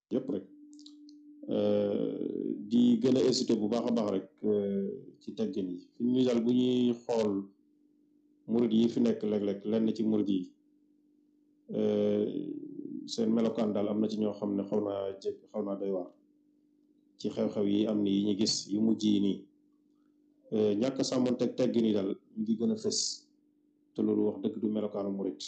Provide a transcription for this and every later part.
yëpp rek di gën a incité bu baax a baax rek ci teggin yi fi ñu daal bu ñuy xool murid yi fi nekk léeg-léeg lenn ci murid yi seen melokaan daal am na ci ñoo xam ne xaw naa jég xaw naa doy waar ci xew-xew yi am ni yi ñu gis yu mujj yi nii ñàkk sàmmoon teg teggin yi daal mu ngi gën a fës te loolu wax dëgg du melokaanu murid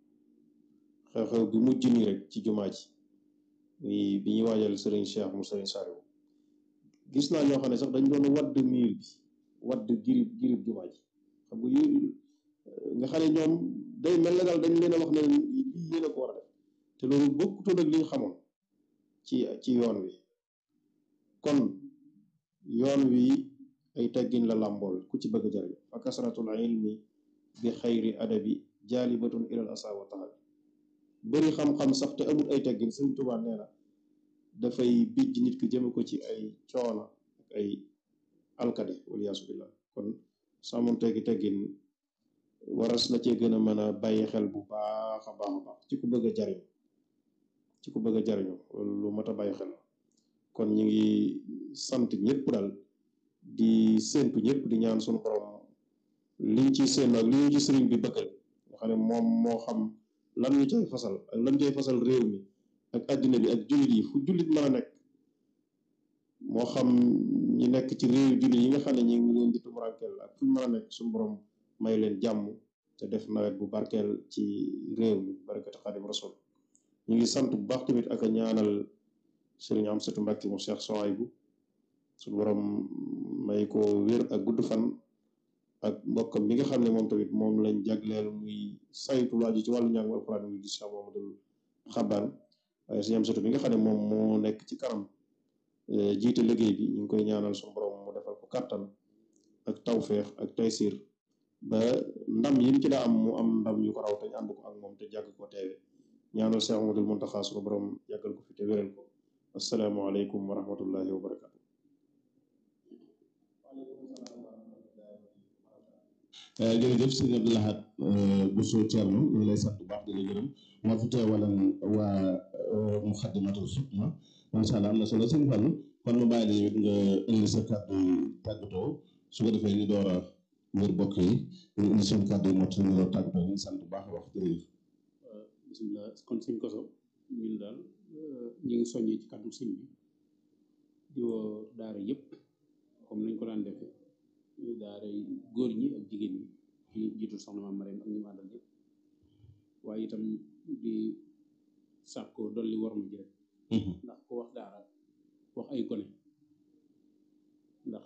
xew-xew bi mujj nii rek ci jumaa ji bi bi ñuy waajal sëriñ Cheikh mu sëriñ Saliou gis naa ñoo xam ne sax dañ doon wadd miir bi wadd girib girib jumaa ji xam nga yu nga xam ne ñoom day mel na daal dañ leen a wax ne lii yéen a ko war a def te loolu bokkutoon ak li ñu xamoon ci ci yoon wi kon yoon wi ay teggin la làmbool ku ci bëgg jariñ fa kasratul ilmi bi xayri adabi jaalibatun ilal asa wa tahabi bëri xam-xam sax te amul ay teggin sëriñ Tuubaa nee na dafay bijj nit ki jëme ko ci ay coona ak ay alkade waliyaasu billah kon sàmmoon teggi teggin waras na cee gën a mën a bàyyi xel bu baax a baax a baax ci ku bëgg a jariñ ci ku bëgg a jariñu lu mat a bàyyi xel kon ñu ngi sant ñëpp daal di séentu ñëpp di ñaan suñu borom liñ ci séen ak li ñu ci sëriñ bi bëggal nga xam ne moom moo xam lan ñu cay fasal ak lan cay fasal réew mi ak àddina bi ak jullit yi fu jullit mën a nekk moo xam ñi nekk ci réew jullit yi nga xam ne ñu ngi leen di tumurankeel ak fu ñu mën a nekk suñu borom may leen jàmm te def nawet bu barkeel ci réew mi barakati xaadim rasul ñu ngi sant bu baax tamit ak a ñaanal sëriñ Amsatu Mbàkke mu Cheikh Sohaybu suñu borom may ko wér ak gudd fan ak mbokkam bi nga xam ne moom tamit moom lañ jagleel muy saytu laaju ci wàllu njàng alxuraan muy di Cheikh Mamadou Xabaan waaye sëriñ Amsatu bi nga xam ne moom moo nekk ci kanam jiite liggéey bi ñu ngi koy ñaanal suñu borom mu defal ko kàttan ak tawféex ak taysir ba ndam yi mu ci daa am mu am ndam yu ko raw te ñu ànd ko ak moom te jàgg ko teewe ñaanal Cheikh Mamadou Muntaxa suñu borom yàggal ko fi te wéral ko asalaamaaleykum wa rahmatullahi wa barakatu jërëjëf sëñ Abdou Lahad Bousso Thierno ñu ngi lay sant bu baax di la gërëm moo fi teewalan waa Muxaddamatul Xidma macha allah am na solo sëñ Fall kon mu bàyyi la yow nga indi sa kàddu tàggatoo su ko defee ñu door a wër bokk yi ñu indi seen kàddu yi mot ñu door tàggatoo ñu sant bu baax a wax jërëjëf. bisimilah kon sëñ Koso ñun daal ñu ngi soññee ci kàddu sëñ bi di woo daara yëpp comme nañ ko daan defee daara góor ñi ak jigéen ñi ci jiitu soxna Maam Mariam ak ñi mu àndal yëpp waaye itam di sàkko dolli war ma ji rek ndax ko wax daara wax ay gone ndax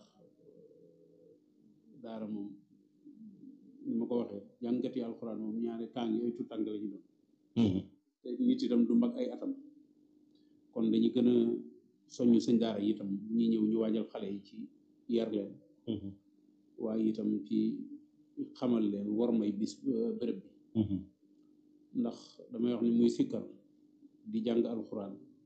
daara moom ni ma ko waxee jàngati alxuraan moom ñaari tàng yooyu tu tàng la ñu doon te nit itam du mag ay atam kon dañu gën a soññ sëñ daara yi itam ñi ñëw ñu waajal xale yi ci yar leen waaye itam ci xamal leen war may bis bërëb bi ndax damay wax ni muy sikkar di jàng alxuraan